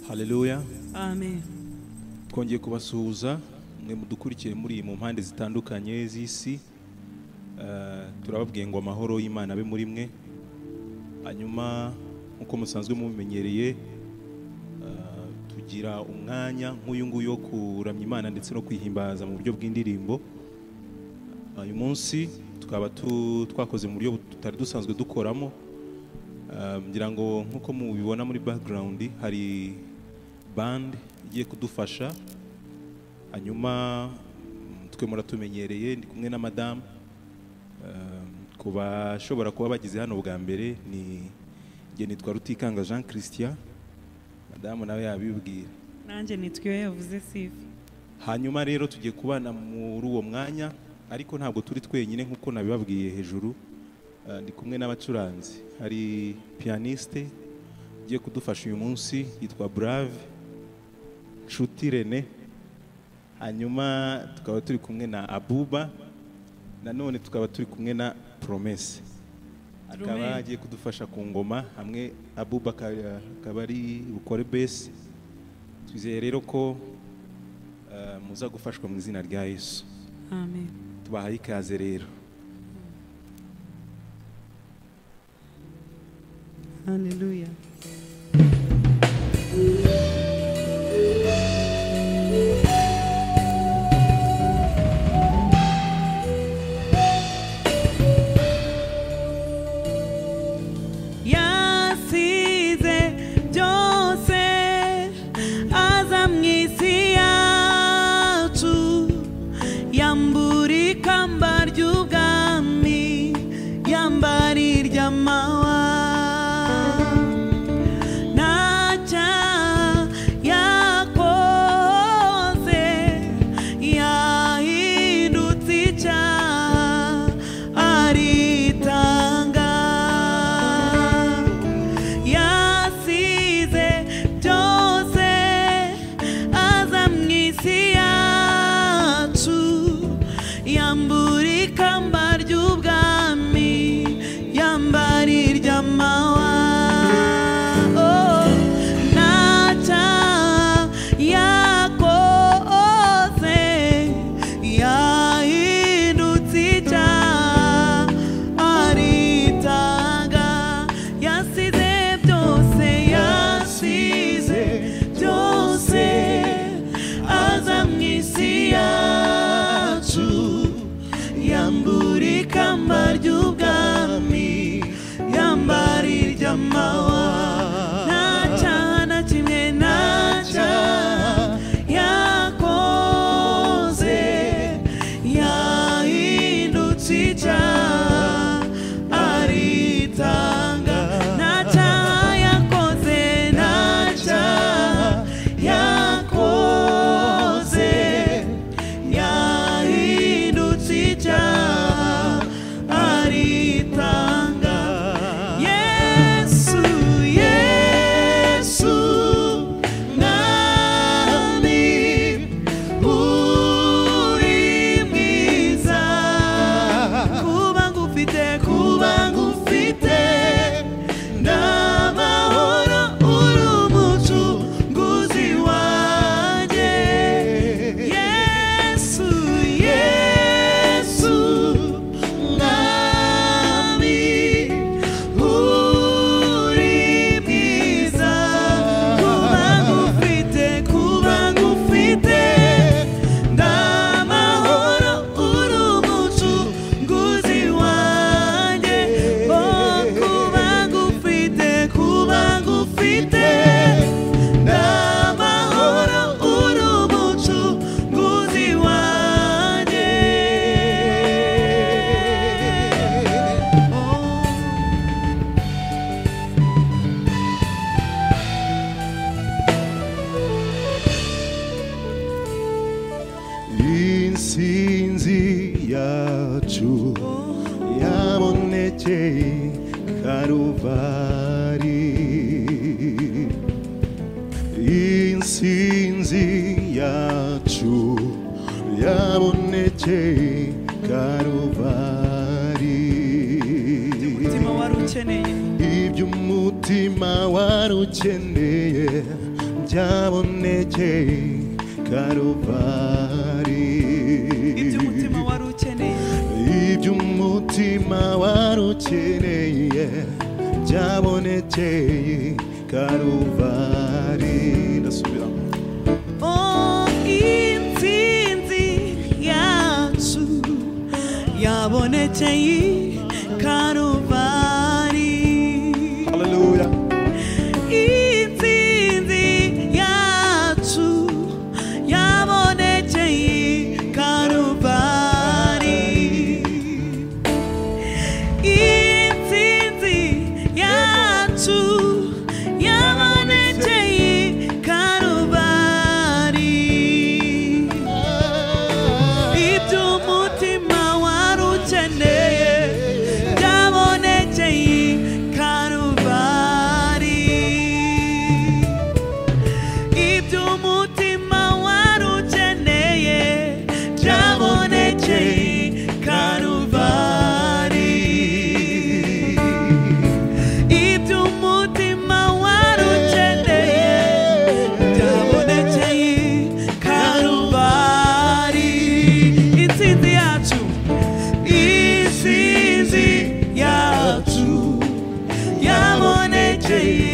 haleluya Amen. twongeye kubasuhuza mwe mudukurikiye muri mu mpande zitandukanye z'isi Eh, turababwiye ngo amahoro y'imana abe muri mwe hanyuma nk'uko musanzwe mubimenyereye eh, tugira umwanya nk'uyu nguyu wo kuramya imana ndetse no kwihimbaza mu buryo bw'indirimbo Eh, uyu munsi tukaba tu- twakoze mu buryo tutari dusanzwe dukoramo Eh, ngira ngo nk'uko mubibona muri background hari band igiye kudufasha hanyuma mm, twe muratumenyereye ndi kumwe na madamu Eh, ku bashobora kuba bageze hano bwa mbere ni njye nitwa rutikanga jean christian madamu nawe yabibwira Nanjye nitwa iyo yavuze sifa. hanyuma rero tugiye kubana muri uwo mwanya ariko ntabwo turi twenyine nk'uko nabibabwiye hejuru Eh, ndi kumwe n'abacuranzi hari piyaniste ugiye kudufasha uyu munsi yitwa brave nshuti rene hanyuma tukaba turi kumwe na abuba nanone tukaba turi kumwe na promese akaba Promesse. agiye kudufasha ku ngoma hamwe abuba aka- akaba ari bukore besi twizeye rero ko eh, muza gufashwa mu izina rya yesu Amen. tubahaye ikaze rero Hallelujah. yasize byose aza mu isi yacu yambura ikamba ry'ubwami yambara iry'amahwa nta cyaha yakoze yahindutse icyaha aritanga yasize byose aza mu isi yacu yambura ikamba ry'ubwami yambara iry'amahwa Oh, nta cyaha yakoze yahindutse icyaha aritanga yasize byose yasize byose aza mu isi yacu yambura ikamba ry'ubwami yambara iry'amahwa nta cyaha na kimwe nta cyaha yakoze yahindutse icyaha aritanga nta cyaha yakoze nta cyaha yakoze yahindutse icyaha aritanga yesu yesu mwami uri mwiza kuba ngufite kuba ngufite ndamahoro uri umucunguzi wanjye yesu yesu mwami uri mwiza kuba ngufite kuba ngufite ndamahoro uri umucunguzi wanjye oh kuba ngufite kuba ngufite ndamahoro uri umucunguzi wanjye oh. insinzi yacu yabonekeye karuvari insinzi yacu yabonekeye karuvari umutima wari ukeneye ibyo umutima wari ukeneye byabonekeye karuvari ibyo umutima wari ukeneye ibyo umutima wari ukeneye byabonekeye karuvari ndasubiramo Oh, intsinzi yacu yabonekeye karuvari haleluya intsinzi yacu yabonekeye karuvari intsinzi yacu yabonekeye karuvari ibyo umutima wari ukeneye byabonekeye karuvari ibyo umutima wari ukeneye byabonekeye karuvari ibyo umutima wari ukeneye byabonekeye karuvari intsinzi yacu intsinzi yacu yabonekeye